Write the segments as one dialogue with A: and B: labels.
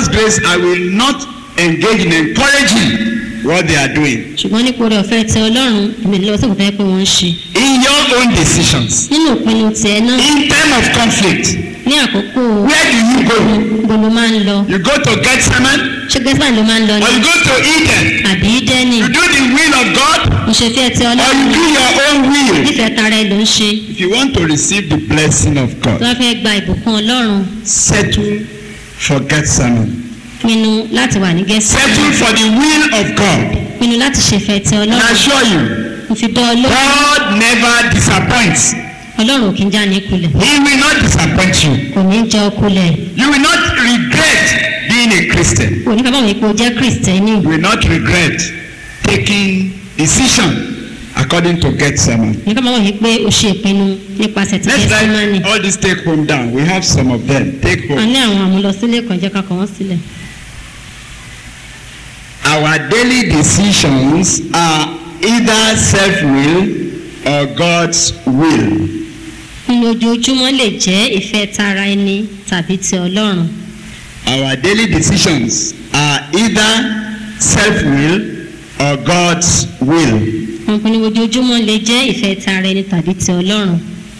A: God's grace, I will not engage in encouraging what they are doing.
B: ṣùgbọ́n nípa oore ọ̀fẹ́ ti ọlọ́run èmi lọ sí òkúta pé wọ́n ń ṣe
A: In your own decisions,
B: nínú ìpinnu tiẹ̀ náà
A: in time of conflict,
B: ní àkókò
A: where do you go?
B: gbogbo ló máa ń lọ
A: You go to Gethsemane
B: ṣé gẹ́sìmá ló máa ń lọ
A: or
B: ní
A: you go to Eden?
B: àbí dẹ́nì
A: You do the will of God
B: ìṣèfẹ́ ti
A: or
B: ọlọ́run
A: you do your own will.
B: nífẹ̀ẹ́ tara ẹ ló ń ṣe
A: If you want to receive the blessing of
B: tó
A: God,
B: bá fẹ́ gba ìbùkún ọlọ́run
A: settle for Gethsemane.
B: pinnu láti wà ní gẹ́sìmá
A: Settle for the will of God.
B: pinnu láti ṣèfẹ́ ti
A: And I
B: ọlọ́run
A: assure you,
B: mo fi dán ọlọ́run
A: God never disappoints.
B: ọlọ́run ò kí ń já ní kulẹ̀
A: He will not disappoint you.
B: kò ní jẹ́ ọkulẹ̀
A: You will not regret being a Christian.
B: kò ní ká bá wọn ipò jẹ́ kristẹni
A: You will not regret taking decision according to Gethsemane.
B: ní ká bá wọn yìí pé o ṣe ìpinnu nípasẹ̀ ti
A: Let's
B: gẹ́sìmánì
A: write all these take home down. We have some of them. Take
B: a
A: home.
B: ní àwọn àmúlọsílẹ̀ kan jẹ́ ká kọ́ wọ́n sílẹ̀
A: Our daily decisions are either self-will or God's will.
B: nínú ojoojúmọ́ lè jẹ́ ìfẹ́ tara ẹni tàbí ti ọlọ́run
A: Our daily decisions are either self-will or God's will.
B: wọn pinnu ojoojúmọ́ lè jẹ́ ìfẹ́ tara ẹni tàbí ti ọlọ́run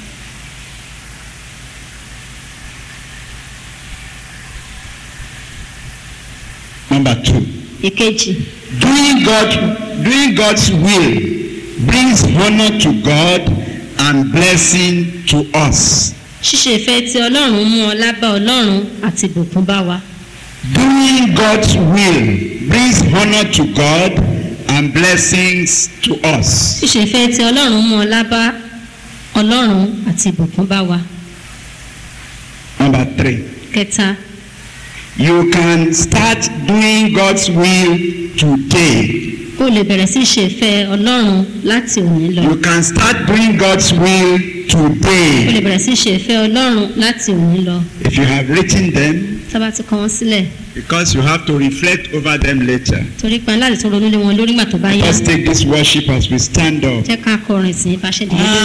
A: Number two,
B: ìkejì
A: doing God, doing God's will brings honor to God and blessing to us.
B: ṣíṣe ìfẹ́ ti ọlọ́run mú ọlá bá ọlọ́run àti ìbùkún bá wa
A: Doing God's will brings honor to God and blessings to us.
B: ṣíṣe ìfẹ́ ti ọlọ́run mú ọlá bá ọlọ́run àti ìbùkún bá wa
A: Number three,
B: kẹta
A: you can start doing God's will today.
B: o lè bẹ̀rẹ̀ sí ṣe ìfẹ́ ọlọ́run láti òní lọ
A: You can start doing God's will
B: o lè
A: today.
B: bẹ̀rẹ̀ sí ṣe ìfẹ́ ọlọ́run láti òní lọ
A: If you have written them,
B: sábà ti kọ wọn sílẹ̀
A: because you have to reflect over them later.
B: torí pé láti tún ronú lé wọn lórí ìgbà tó bá yá
A: Let's take this worship as we stand up.
B: jẹ́ ká kọrin sí i bá ṣe dìde lórí.